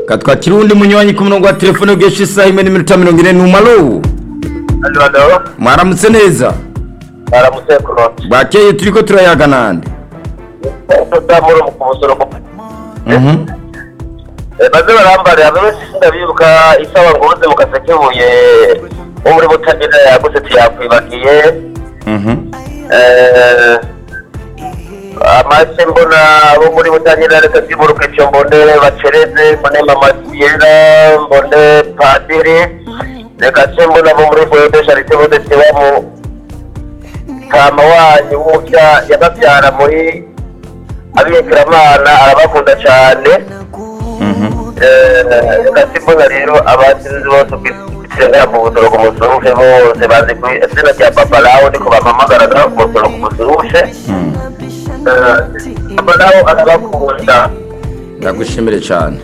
katwa kirundi munywanyi ku murongo wa telefone ubwinshi isaha imwe n'iminota mirongo ine n'umaro Alo, alo. mwaramutse neza Baramutse kurota. bwakeye turi ko turayaga nande Tutamura mu kumusoro ko. Mhm. Baze barambarira bose sindabibuka isaba ngo uze mu kaseke huye. Wo muri butabira yaguse tuyakwibagiye. Mhm. Eh amase mbona abo muri butangira reka ziburuke cyo mbone bacereze mbone mama siyera mbone padiri reka se mbona abo muri foyo de charite bose tebamo kama wanyu w'umupya yababyara muri abiyekiramana arabakunda cyane Mhm. gasimbona rero abasinzi bose ukisenera mu butoro ku musurushe bose bazi ku izina rya papa lawo niko bamamagarana ku butoro ku musurushe papa lawo arabakunda ndagushimire cyane